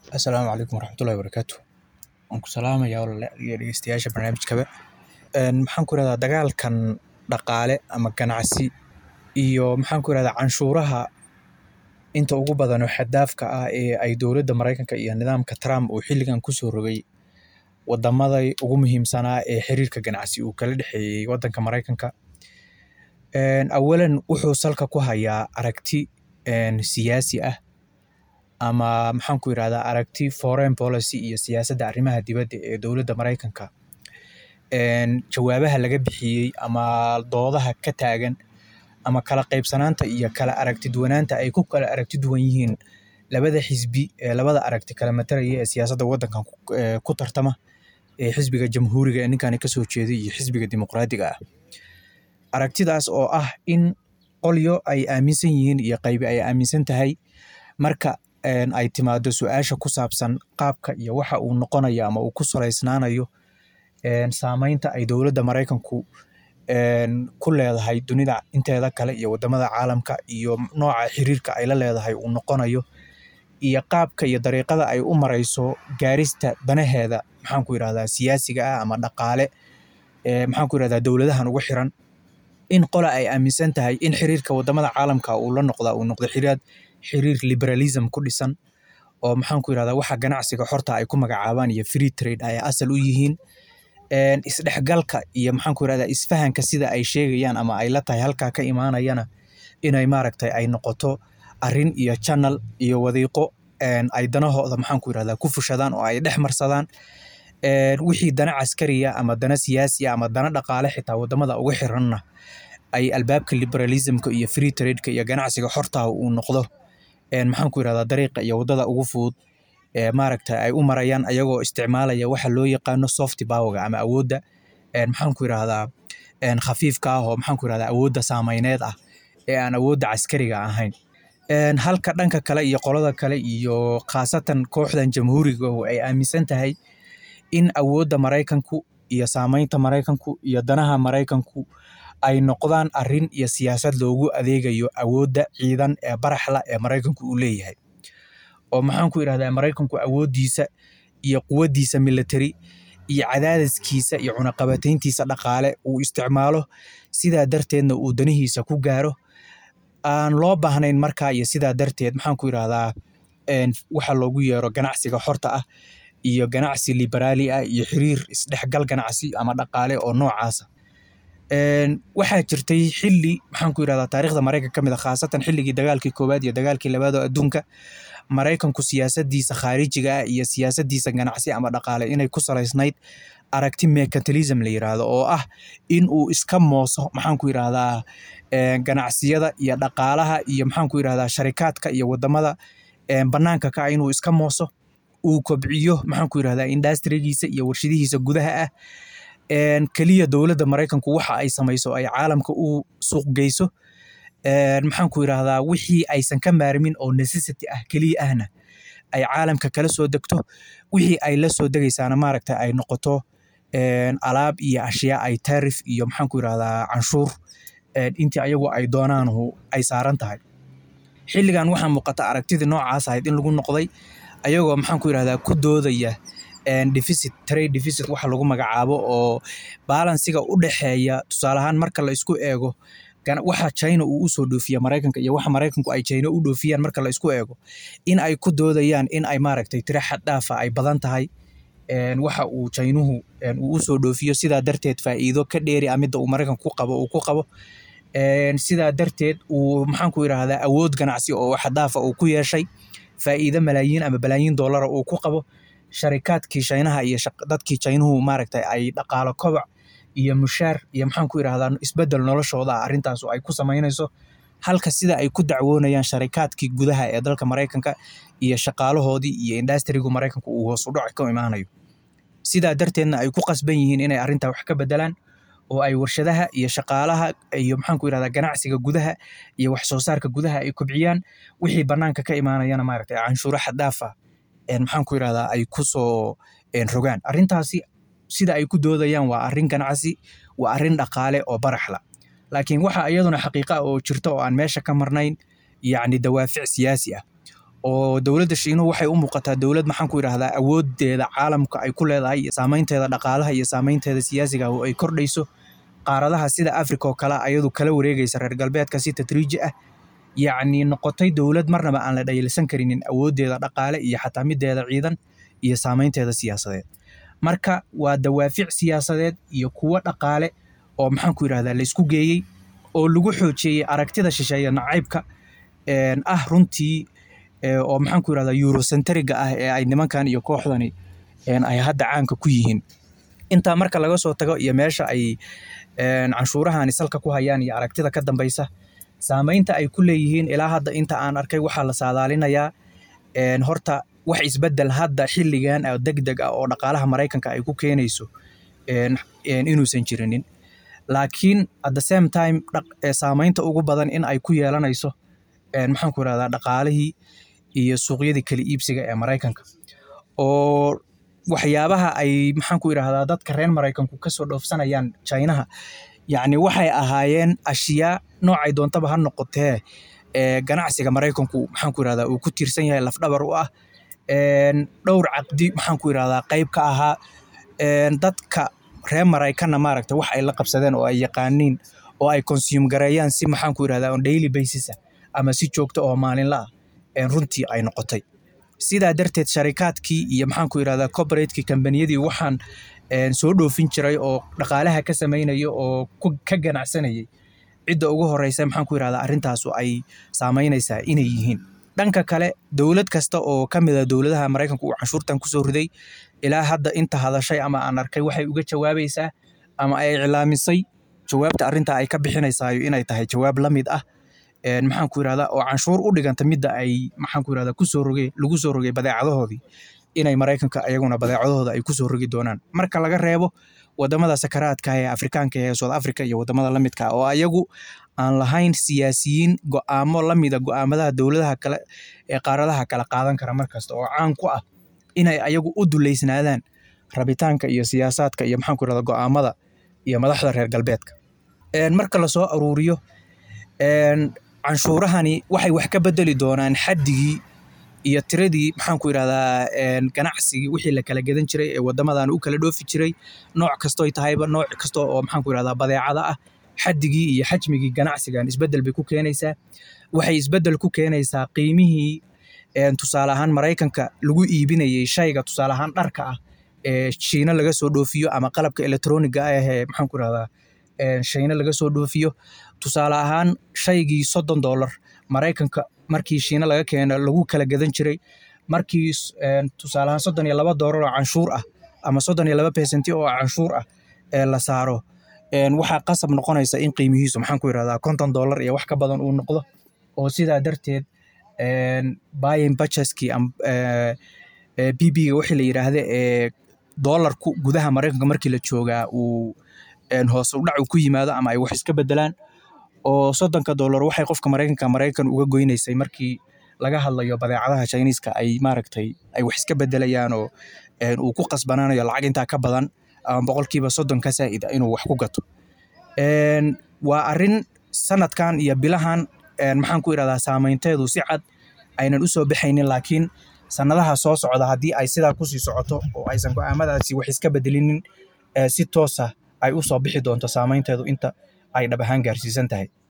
Asalaamu calaykum waraxmatullaahi wabarakaatu. Waan ku salaamayaa walaalayaal iyo dhegeystayaasha barnaamijkaba. Een maxaan ku irahdaa dagaalkan dhaqaale ama ganacsi iyo maxaan ku irahdaa canshuuraha inta ugu badan oo xad dhaafka ah ee ay dowladda Mareykanka iyo nidaamka Trump uu xilligan ku soo rogay wadamada ugu muhiimsanaa ee xiriirka ganacsi uu kala dhexeeyay wadanka Mareykanka. Een awalan wuxuu salka ku hayaa aragti een siyaasi ah ama maxaan ku irahdaa aragti foreign policy iyo siyaasadda arrimaha dibadda ee dowladda Mareykanka. Een jawaabaha laga bixiyay ama doodaha ka taagan ama kala qaybsanaanta iyo kala aragti duwanaanta ay ku kala aragti duwan yihiin labada xisbi ee labada aragti kala matalaya ee siyaasadda wadankan ee ku tartama ee xisbiga jamhuuriga ee ninkani kasoo jeeday iyo xisbiga dimuqraadiga ah. Aragtidaas oo ah in qolyo ay aaminsan yihiin iyo qaybi ay aaminsan tahay marka een ay timaado su'aasha ku saabsan qaabka iyo waxa uu noqonayo ama uu ku saleysnaanayo een saameynta ay dowladda Mareykanku een ku leedahay dunida inteeda kale iyo wadamada caalamka iyo nooca xiriirka ay la leedahay uu noqonayo iyo qaabka iyo dariiqada ay u mareyso gaarista danaheeda maxaan ku irahdaa siyaasiga ah ama dhaqaale ee maxaan ku irahdaa dowladahan ugu xiran in qola ay aaminsan tahay in xiriirka wadamada caalamka uu la noqda uu noqdo xiriir xiriir liberalism ku dhisan oo maxaan ku irahdaa waxa ganacsiga xorta ay ku magacaabaan iyo free trade ay asal u yihiin. Een isdhexgalka iyo maxaan ku irahdaa isfahanka sida ay sheegayaan ama ay la tahay halkaa ka imaanayana inay maaragtay ay noqoto arrin iyo channel iyo wadiiqo een ay danahooda maxaan ku irahdaa ku fushadaan oo ay dhex marsadaan. Een wixii dana caskariya ama dana siyaasi ah ama dana dhaqaale xitaa wadamada ugu xiranna ay albaabka liberalism-ka iyo free trade-ka iyo ganacsiga xorta ah uu noqdo een maxaan ku irahdaa dariiqa iyo wadada ugu fudud ee maaragtay ay u marayaan ayagoo isticmaalaya waxa loo yaqaano soft power-ga ama awoodda een maxaan ku irahdaa een khafiifka ah oo maxaan ku irahdaa awoodda saameyneed ah ee aan awoodda caskariga ahayn. Een halka dhanka kale iyo qolada kale iyo khaasatan kooxdan jamhuuriga oo ay aaminsan tahay in awoodda Mareykanku iyo saameynta Mareykanku iyo danaha Mareykanku ay noqdaan arrin iyo siyaasad loogu adeegayo awoodda ciidan ee baraxla ee Mareykanku uu leeyahay. Oo maxaan ku irahdaa Mareykanku awooddiisa iyo quwaddiisa military iyo cadaadiskiisa iyo cunaqabatayntiisa dhaqaale uu isticmaalo sidaa darteedna uu danihiisa ku gaaro aan loo baahnayn markaa iyo sidaa darteed maxaan ku irahdaa een waxa loogu yeero ganacsiga xorta ah iyo ganacsi liberaali ah iyo xiriir isdhexgal ganacsi ama dhaqaale oo noocaas ah. Een waxaa jirtay xilli maxaan ku irahdaa taariikhda Mareykanka ka mid ah khaasatan xilligii dagaalkii koowaad iyo dagaalkii labaad oo adduunka Mareykanku siyaasaddiisa khaarijiga ah iyo siyaasaddiisa ganacsi ama dhaqaale inay ku saleysnayd aragti mercantilism la yiraahdo oo ah in uu iska mooso maxaan ku irahdaa een ganacsiyada iyo dhaqaalaha iyo maxaan ku irahdaa sharikaadka iyo wadamada een banaanka ka ah inuu iska mooso uu kobciyo maxaan ku irahdaa industry-giisa iyo warshadihiisa gudaha ah. Een kaliya dowladda Mareykanku waxa ay sameyso ay caalamka u suuq geyso een maxaan ku irahdaa wixii aysan ka maarmin oo necessity ah kaliya ahna ay caalamka kala soo degto wixii ay la soo degaysaana maaragtay ay noqoto een alaab iyo ashyaa ay tariff iyo maxaan ku irahdaa canshuur een intii ayagu ay doonaan ay saaran tahay. Xilligan waxaa muuqata aragtidii noocaas ahayd in lagu noqday ayagoo maxaan ku irahdaa ku doodaya een deficit trade deficit waxa lagu magacaabo oo balansiga u dhexeeya tusaale ahaan marka la isku eego waxa China uu u soo dhoofiya Mareykanka iyo waxa Mareykanku ay China u dhoofiyaan marka la isku eego in ay ku doodayaan in ay maaragtay tiro xad dhaaf ah ay badan tahay een waxa uu Chiinuhu een uu u soo dhoofiyo sidaa darteed faa'iido ka dheeri ah midda uu Mareykanku ku qabo uu ku qabo. Een sidaa darteed uu maxaan ku irahdaa awood ganacsi oo xad dhaaf ah uu ku yeeshay faa'iido malaayiin ama balaayiin dollar uu ku qabo. Sharikaadkii Shiinaha iyo dadkii Chiinuhu maaragtay ay dhaqaalo koboc iyo mushaar iyo maxaan ku irahdaa isbeddel noloshooda ah arrintaas oo ay ku sameynayso. Halka sida ay ku dacwoonayaan sharikaadkii gudaha ee dalka Mareykanka iyo shaqaalahoodii iyo industry-gu Mareykanku uu hoos u dhac ka imaanayo. Sidaa darteedna ay ku qasban yihiin inay arrintaa wax ka beddelaan oo ay warshadaha iyo shaqaalaha iyo maxaan ku irahdaa ganacsiga gudaha iyo wax soo saarka gudaha ay kobciyaan wixii banaanka ka imaanayana maaragtay canshuuro xad dhaaf ah een maxaan ku irahdaa ay ku soo een rogaan. Arrintaasi sida ay ku doodayaan waa arrin ganacsi waa arrin dhaqaale oo baraxla. Laakiin waxa iyaduna xaqiiqo ah oo jirta oo aan meesha ka marnayn yacni dawaafic siyaasi ah oo dowladda shiinuhu waxay u muuqataa dowlad maxaan ku yidhahdaa awoodeeda caalamka ay ku leedahay iyo saameynteeda dhaqaalaha iyo saameynteeda siyaasiga oo ay kordhayso qaaradaha sida africa oo kale ayadu kala wareegaysa reer galbeedka si tadriiji ah yacni noqotay dowlad marnaba aan la dhayalsan karinin awoodeeda dhaqaale iyo xataa mideeda ciidan iyo saameynteeda siyaasadeed marka waa dawaafic siyaasadeed iyo kuwo dhaqaale oo maxaan ku yidhahdaa laysku geeyey oo lagu xoojiyey aragtida shisheeye nacaybka ah runtii oo maxaan ku yidhahdaa eurocentriga ah ee ay nimankan iyo kooxdani ay hadda caanka ku yihiin intaa marka laga soo tago iyo meesha ay canshuurahani salka ku hayaan iyo aragtida ka dambaysa saameynta ay ku leeyihiin ilaa hadda inta aan arkay waxaa la saadaalinayaa horta wax isbedel hadda xilligan oo deg deg ah oo dhaqaalaha maraykanka ay ku keenayso inuusan jirinin laakiin at the same time saameynta ugu badan in ay ku yeelanayso maxaan ku yidhahdaa dhaqaalihii iyo suuqyadii kala iibsiga ee maraykanka oo waxyaabaha ay maxaan ku yidhahdaa dadka reer maraykanku kasoo dhoofsanayaan chinaha yacni waxay ahaayeen ashyaa noocay doontaba ha noqotee ganacsiga maraykanku maxaan ku yidhahdaa uu ku tiirsan yahay lafdhabar u ah dhowr caqdi maxaan ku yidhahdaa qayb ka ahaa dadka reer maraykanna maaragta wax ay la qabsadeen oo ay yaqaaniin oo ay consume gareeyaan si maxaan ku yidhahdaa on daily basis ah ama si joogto oo maalinla ah runtii ay noqotay sidaa darteed sharikaadkii iyo maxaan ku yidhahdaa corporatekii kambaniyadii waxaan soo dhoofin jiray oo dhaqaalaha ka samaynaya oo ka ganacsanayay cidda ugu horeysa maxaan ku yidhahdaa arrintaasu ay saameynaysaa inay yihiin dhanka kale dowlad kasta oo ka mid a dowladaha maraykanka uu canshuurtan kusoo riday ilaa hadda inta hadashay ama aan arkay waxay uga jawaabaysaa ama ay iclaamisay jawaabta arrintaa ay ka bixinaysaayo inay tahay jawaab la mid ah maxaan ku yidhahdaa oo canshuur u dhiganta midda ay maxaan ku yidhahdaa kusoo rogay lagu soo rogay badeecadahoodii inay maraykanka ayaguna badeecadahooda ay kusoo rogi doonaan marka laga reebo wadamada sakaraadka ee afrikaanka ee south africa iyo wadamada la midka oo ayagu aan lahayn siyaasiyiin go'aamo la mida go'aamadaha dowladaha kale ee qaaradaha kala qaadan kara markasta oo caan ku ah inay ayagu u duleysnaadaan rabitaanka iyo siyaasaadka iyo maxaan ku yidhahdaa go'aamada iyo madaxda reer galbeedka marka lasoo aruuriyo canshuurahani waxay wax ka bedeli doonaan xaddigii iyo tiradii maxaan ku yidhahdaa ganacsigii wixii la kala gadan jiray ee wadamadan u kala dhoofi jiray nooc kastoy tahayba nooc kasta oo maxaan ku yidhahdaa badeecada ah xaddigii iyo xajmigii ganacsigan isbeddel bay ku keenaysaa waxay isbeddel ku keenaysaa qiimihii tusaale ahaan maraykanka lagu iibinayay shayga tusaale ahaan dharka ah ee shiina laga soo dhoofiyo ama qalabka electroniga ah ee maxaan ku yidhahdaa shiina laga soo dhoofiyo tusaale ahaan shaygii soddon dollar maraykanka markii shiina laga keeno lagu kala gadan jiray markii tusaale ahaan soddon iyo laba doolar oo canshuur ah ama soddon iyo laba pesenti oo canshuur ah ee la saaro waxaa qasab noqonaysa in qiimihiisu maxaan ku yidhahdaa konton dollar iyo wax ka badan uu noqdo oo sidaa darteed buying budgetskii b b-ga wixii la yidhaahda ee doolarku gudaha maraykanka markii la joogaa uu hoos u dhac ku yimaado ama ay wax iska bedelaan oo soddonka dollar waxay qofka maraykanka maraykan uga goynaysay markii laga hadlayo badeecadaha chiniiska ay maaragtay ay wax iska bedelayaan oo uu ku qasbanaanayo lacag intaa ka badan ama boqolkiiba soddon ka saa'ida inuu wax ku gato waa arrin sanadkan iyo bilahan maxaan ku yidhahdaa saameynteedu si cad aynan u soo baxaynin laakiin sanadaha soo socda haddii ay sidaa kusii socoto oo aysan go'aamadaasi wax iska bedelinin si toosa ay u soo bixi doonto saameynteedu inta ay dhab ahaan gaarsiisan tahay